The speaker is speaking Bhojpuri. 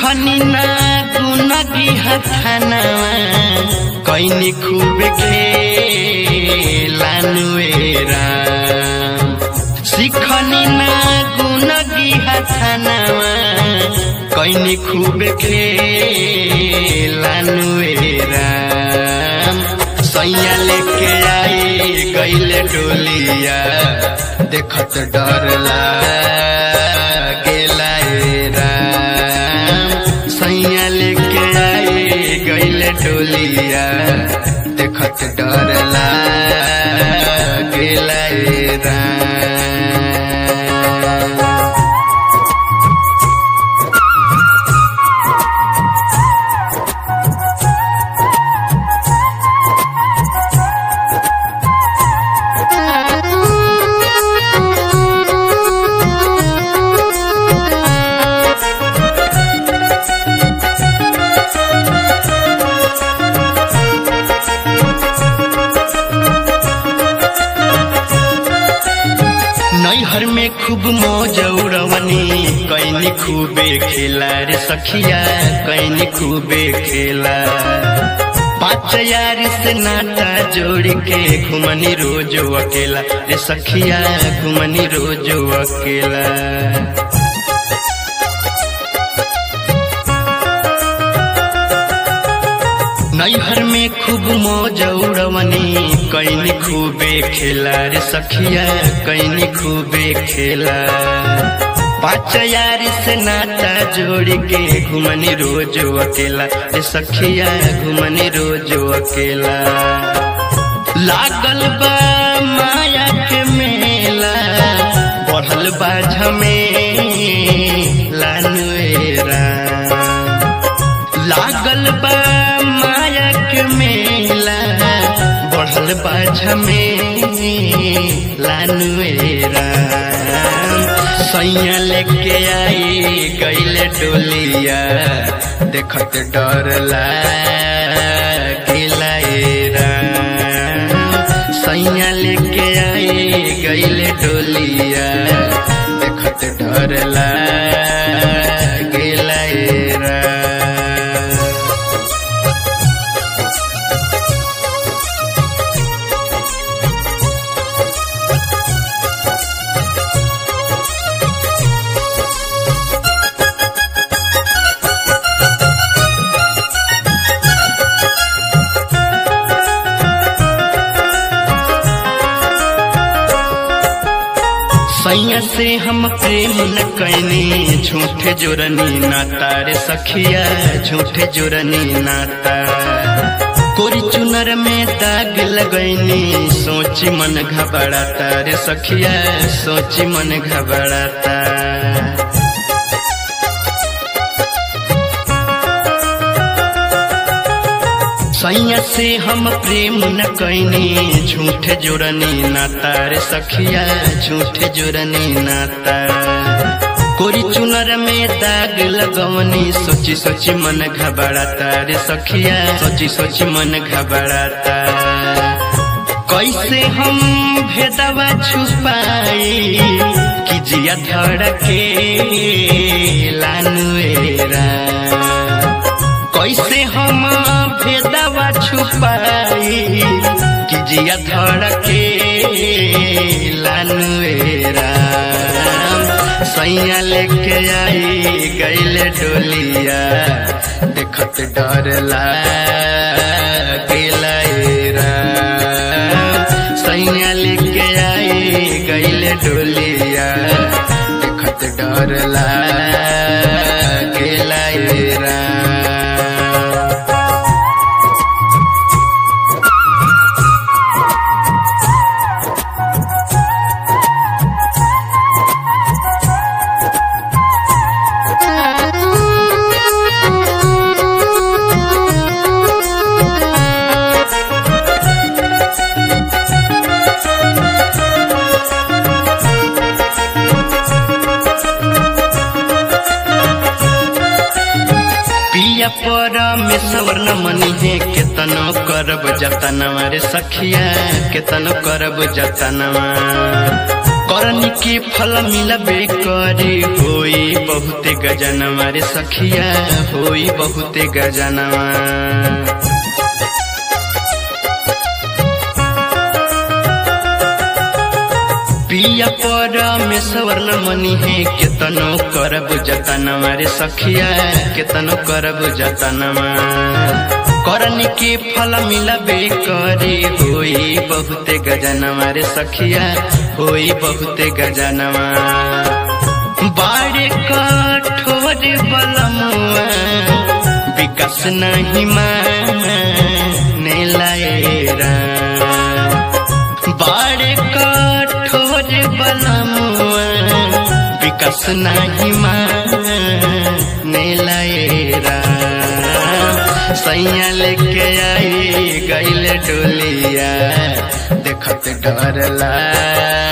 सिखनी ना गुनगी हथनवा कैनी खूब खेलानुएरा सिखनी ना गुनगी हथनवा कैनी खूब खेलानुएरा सैया लेके आई गईले डोलिया देखत डर लागेला ए राम सैया लेके आई गईले डोलिया देखत डर लागेला ए राम नैहर में खूब मौज उड़वनी कैनी खूबे खेला रे सखिया कैनी खूबे खेला पाँच यार से नाता जोड़ के घुमनी रोज अकेला रे सखिया घुमनी रोज अकेला नैहर में खूब मौज उड़वनी कैनी खूबे खेला रे सखिया कैनी खूबे खेला पाँच यार से नाता जोड़ के घुमनी रोज अकेला रे सखिया घुमनी रोज अकेला लागल बा माया के मेला बढ़ल बा झमेला नुएरा लागल बा माया के मेला बढ़ल बा झमेला नुएरा सैया लेके आई गईले डोलिया देखत डर लागेला ए राम सैया लेके आई गईले डोलिया देखत डर लागेला ए राम सैया से हम प्रेम न कैनी झूठे जोरनी नाता रे सखिया झूठे जोरनी नाता कोरी चुनर में दाग लगैनी सोची मन घबराता रे सखिया सोची मन घबराता सैया से हम प्रेम न कैनी झूठे जोरनी नाता रे सखिया झूठे जोरनी नाता कोरी चुनर में दाग लगवनी सोची सोची मन घबराता रे सखिया सोची सोची मन घबराता कैसे हम भेदवा छुपाई कि जिया धड़के लानुएरा कैसे हम भेदवा छुपाई कि जिया धड़के लानुएरा सैया लेके आई गईले डोलिया देखत डर लागेला ए राम सैया लेके आई गईले डोलिया देखत डर लागेला ए राम पिया परमेश्वर न मनी है केतनो करब जतनवा रे सखिया केतनो करब जतनवा करनी के फल मिलबे करे होई बहुते गजनवा रे सखिया होई बहुते गजनवा पिया पर में सवर्ण मनी है केतनो करब जतनवा रे सखिया केतनो करब जतनवा करन के फल मिलबे करे होई बहुते गजनवा रे सखिया होई बहुते गजनवा बाड़े कठोर बलमुआ विकास नहीं माने लाएरा बाड़े कठोर बलमुआ विकास नहीं माने लाएरा सैया लेके आई गैल डोलिया देखत डर ला